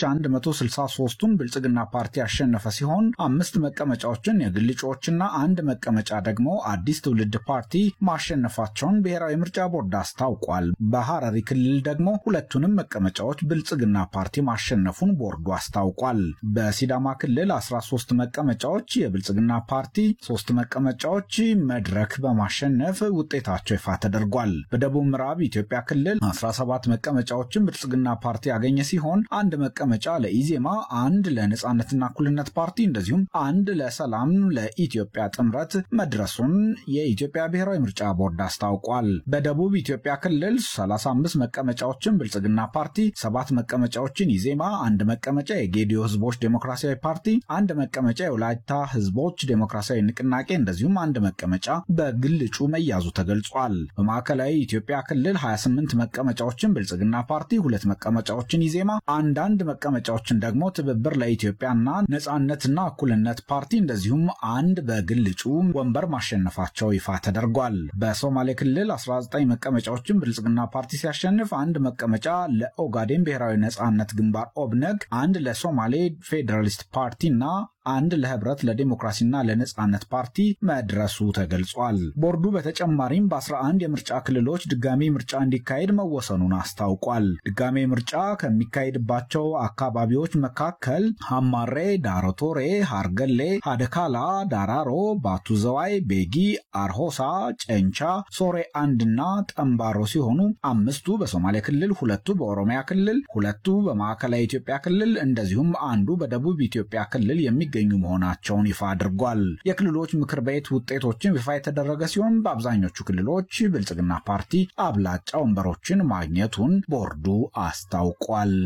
163ቱን ብልጽግና ፓርቲ ያሸነፈ ሲሆን አምስት መቀመጫዎችን የግል እጩዎችና አንድ መቀመጫ ደግሞ አዲስ ትውልድ ፓርቲ ማሸነፋቸውን ብሔራዊ ምርጫ ቦርድ አስታውቋል። በሐረሪ ክልል ደግሞ ሁለቱንም መቀመጫዎች ብልጽግና ፓርቲ ማሸነፉን ቦርዱ አስታውቋል። በሲዳማ ክልል 13 መቀመጫዎች የብልጽግና ፓርቲ፣ ሶስት መቀመጫዎች መድረክ በማሸነፍ ውጤታቸው ይፋ ተደርጓል። በደቡብ ምዕራብ ኢትዮጵያ ክልል 17 መቀመጫዎችን ብልጽግና ፓርቲ ያገኘ ሲሆን አንድ መቀመጫ ለኢዜማ፣ አንድ ለነጻነትና እኩልነት ፓርቲ እንደዚሁም አንድ ለሰላም ለኢትዮጵያ ጥምረት መድረሱን የኢትዮጵያ ብሔራዊ ምርጫ ቦርድ አስታውቋል። በደቡብ ኢትዮጵያ ክልል 35 መቀመጫዎችን ብልጽግና ፓርቲ፣ ሰባት መቀመጫዎችን ኢዜማ፣ አንድ መቀመጫ የጌዲዮ ህዝቦች ዴሞክራሲያዊ ፓርቲ፣ አንድ መቀመጫ የወላይታ ህዝቦች ዴሞክራሲያዊ ንቅናቄ እንደዚሁም አንድ መቀመጫ በግል እጩ መያዙ ተገልጿል። በማዕከላዊ ኢትዮጵያ ክልል 28 መቀመጫዎችን ብልጽግና ፓርቲ፣ ሁለት መቀመጫዎችን ኢዜማ፣ አንዳንድ መቀመጫዎችን ደግሞ ትብብር ለኢትዮጵያና ነጻነትና እኩልነት ፓርቲ እንደዚሁም አንድ በግል እጩ ወንበር ማሸነፋቸው ይፋ ተደርጓል። በሶማሌ ክልል 19 መቀመጫዎችን ብልጽግና ፓርቲ ሲያሸንፍ አንድ መቀመጫ ለኦጋዴን ብሔራዊ ነጻነት ግንባር ኦብነግ፣ አንድ ለሶማሌ ፌዴራሊስት ፓርቲና አንድ ለህብረት ለዲሞክራሲና ለነጻነት ፓርቲ መድረሱ ተገልጿል። ቦርዱ በተጨማሪም በ11 የምርጫ ክልሎች ድጋሚ ምርጫ እንዲካሄድ መወሰኑን አስታውቋል። ድጋሚ ምርጫ ከሚካሄድባቸው አካባቢዎች መካከል ሐማሬ፣ ዳሮቶሬ፣ ሃርገሌ፣ ሀደካላ፣ ዳራሮ፣ ባቱ ዘዋይ፣ ቤጊ፣ አርሆሳ፣ ጨንቻ፣ ሶሬ አንድና ጠምባሮ ሲሆኑ አምስቱ በሶማሌ ክልል፣ ሁለቱ በኦሮሚያ ክልል፣ ሁለቱ በማዕከላዊ ኢትዮጵያ ክልል እንደዚሁም አንዱ በደቡብ ኢትዮጵያ ክልል የሚ ገኙ መሆናቸውን ይፋ አድርጓል። የክልሎች ምክር ቤት ውጤቶችን ይፋ የተደረገ ሲሆን በአብዛኞቹ ክልሎች ብልጽግና ፓርቲ አብላጫ ወንበሮችን ማግኘቱን ቦርዱ አስታውቋል።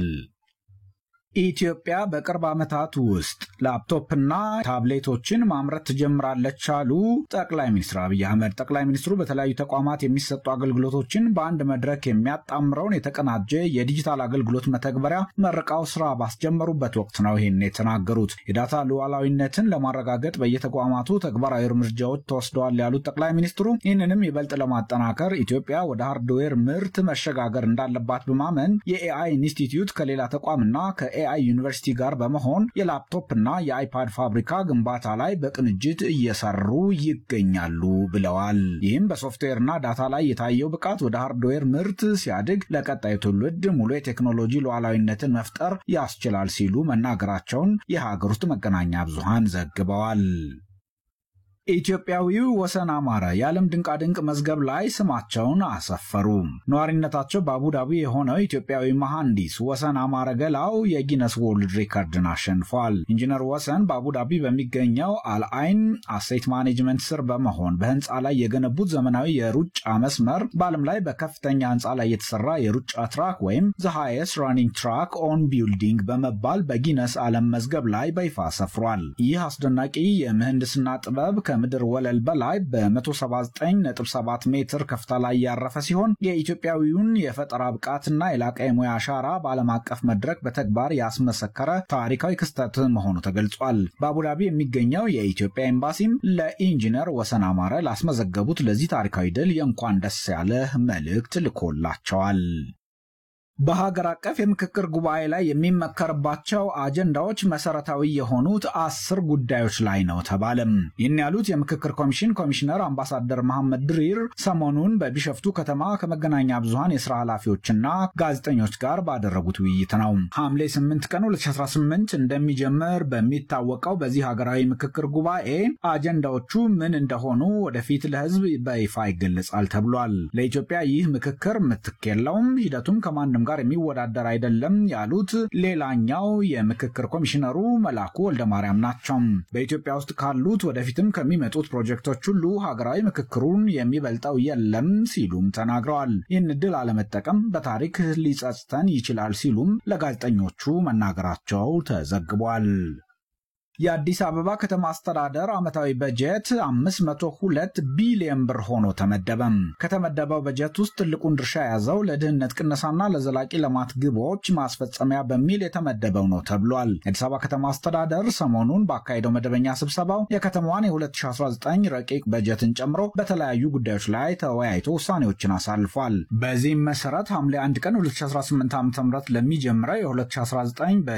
ኢትዮጵያ በቅርብ ዓመታት ውስጥ ላፕቶፕና ታብሌቶችን ማምረት ትጀምራለች አሉ ጠቅላይ ሚኒስትር አብይ አህመድ። ጠቅላይ ሚኒስትሩ በተለያዩ ተቋማት የሚሰጡ አገልግሎቶችን በአንድ መድረክ የሚያጣምረውን የተቀናጀ የዲጂታል አገልግሎት መተግበሪያ መርቃው ስራ ባስጀመሩበት ወቅት ነው ይህን የተናገሩት። የዳታ ሉዓላዊነትን ለማረጋገጥ በየተቋማቱ ተግባራዊ እርምጃዎች ተወስደዋል ያሉት ጠቅላይ ሚኒስትሩ ይህንንም ይበልጥ ለማጠናከር ኢትዮጵያ ወደ ሃርድዌር ምርት መሸጋገር እንዳለባት በማመን የኤአይ ኢንስቲትዩት ከሌላ ተቋምና ከ ኤአይ ዩኒቨርሲቲ ጋር በመሆን የላፕቶፕ እና የአይፓድ ፋብሪካ ግንባታ ላይ በቅንጅት እየሰሩ ይገኛሉ ብለዋል። ይህም በሶፍትዌርና ዳታ ላይ የታየው ብቃት ወደ ሃርድዌር ምርት ሲያድግ ለቀጣዩ ትውልድ ሙሉ የቴክኖሎጂ ሉዓላዊነትን መፍጠር ያስችላል ሲሉ መናገራቸውን የሀገር ውስጥ መገናኛ ብዙሃን ዘግበዋል። ኢትዮጵያዊው ወሰን አማረ የዓለም ድንቃድንቅ መዝገብ ላይ ስማቸውን አሰፈሩ። ነዋሪነታቸው በአቡዳቢ የሆነው ኢትዮጵያዊ መሐንዲስ ወሰን አማረ ገላው የጊነስ ወርልድ ሪከርድን አሸንፏል። ኢንጂነር ወሰን በአቡዳቢ በሚገኘው አልአይን አሴት ማኔጅመንት ስር በመሆን በህንፃ ላይ የገነቡት ዘመናዊ የሩጫ መስመር በዓለም ላይ በከፍተኛ ህንፃ ላይ የተሰራ የሩጫ ትራክ ወይም ዘ ሃይስት ራኒንግ ትራክ ኦን ቢልዲንግ በመባል በጊነስ ዓለም መዝገብ ላይ በይፋ ሰፍሯል። ይህ አስደናቂ የምህንድስና ጥበብ ከምድር ወለል በላይ በ179.7 ሜትር ከፍታ ላይ ያረፈ ሲሆን የኢትዮጵያዊውን የፈጠራ ብቃትና የላቀ የሙያ አሻራ በዓለም አቀፍ መድረክ በተግባር ያስመሰከረ ታሪካዊ ክስተት መሆኑ ተገልጿል። በአቡዳቢ የሚገኘው የኢትዮጵያ ኤምባሲም ለኢንጂነር ወሰን አማረ ላስመዘገቡት ለዚህ ታሪካዊ ድል የእንኳን ደስ ያለህ መልእክት ልኮላቸዋል። በሀገር አቀፍ የምክክር ጉባኤ ላይ የሚመከርባቸው አጀንዳዎች መሰረታዊ የሆኑት አስር ጉዳዮች ላይ ነው ተባለም። ይህን ያሉት የምክክር ኮሚሽን ኮሚሽነር አምባሳደር መሐመድ ድሪር ሰሞኑን በቢሸፍቱ ከተማ ከመገናኛ ብዙሃን የስራ ኃላፊዎችና ጋዜጠኞች ጋር ባደረጉት ውይይት ነው። ሐምሌ 8 ቀን 2018 እንደሚጀምር በሚታወቀው በዚህ ሀገራዊ ምክክር ጉባኤ አጀንዳዎቹ ምን እንደሆኑ ወደፊት ለሕዝብ በይፋ ይገለጻል ተብሏል። ለኢትዮጵያ ይህ ምክክር ምትክ የለውም፣ ሂደቱም ከማንም ጋር የሚወዳደር አይደለም ያሉት ሌላኛው የምክክር ኮሚሽነሩ መላኩ ወልደማርያም ናቸው። በኢትዮጵያ ውስጥ ካሉት ወደፊትም ከሚመጡት ፕሮጀክቶች ሁሉ ሀገራዊ ምክክሩን የሚበልጠው የለም ሲሉም ተናግረዋል። ይህን እድል አለመጠቀም በታሪክ ሊጸጽተን ይችላል ሲሉም ለጋዜጠኞቹ መናገራቸው ተዘግቧል። የአዲስ አበባ ከተማ አስተዳደር ዓመታዊ በጀት 502 ቢሊዮን ብር ሆኖ ተመደበም። ከተመደበው በጀት ውስጥ ትልቁን ድርሻ የያዘው ለድህነት ቅነሳና ለዘላቂ ልማት ግቦች ማስፈጸሚያ በሚል የተመደበው ነው ተብሏል። የአዲስ አበባ ከተማ አስተዳደር ሰሞኑን ባካሄደው መደበኛ ስብሰባው የከተማዋን የ2019 ረቂቅ በጀትን ጨምሮ በተለያዩ ጉዳዮች ላይ ተወያይቶ ውሳኔዎችን አሳልፏል። በዚህም መሰረት ሐምሌ 1 ቀን 2018 ዓ ም ለሚጀምረው የ2019